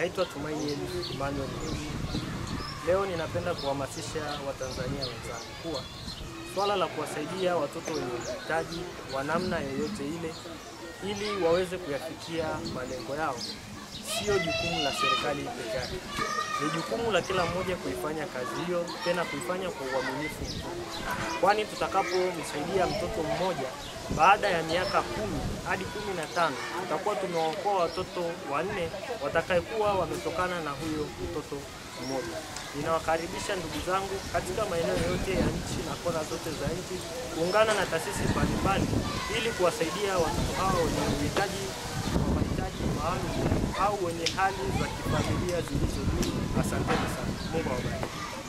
Naitwa Tumaini Emmanuel Mrushi. Leo ninapenda kuhamasisha Watanzania wenzangu kuwa swala la kuwasaidia watoto wenye uhitaji wa namna yoyote ile ili waweze kuyafikia malengo yao sio jukumu la serikali peke yake. Ni jukumu la kila mmoja kuifanya kazi hiyo, tena kuifanya kwa uaminifu mkubwa, kwani tutakapomsaidia mtoto mmoja baada ya miaka kumi hadi kumi na tano tutakuwa tumewaokoa watoto wanne watakayekuwa wametokana na huyo mtoto mmoja. Ninawakaribisha ndugu zangu katika maeneo yote ya nchi na kona zote za nchi kuungana na taasisi mbalimbali ili kuwasaidia watoto hao wenye uhitaji wa mahitaji maalum au wenye hali za kifamilia zilizo juu. Asanteni sana. Mungu awabariki.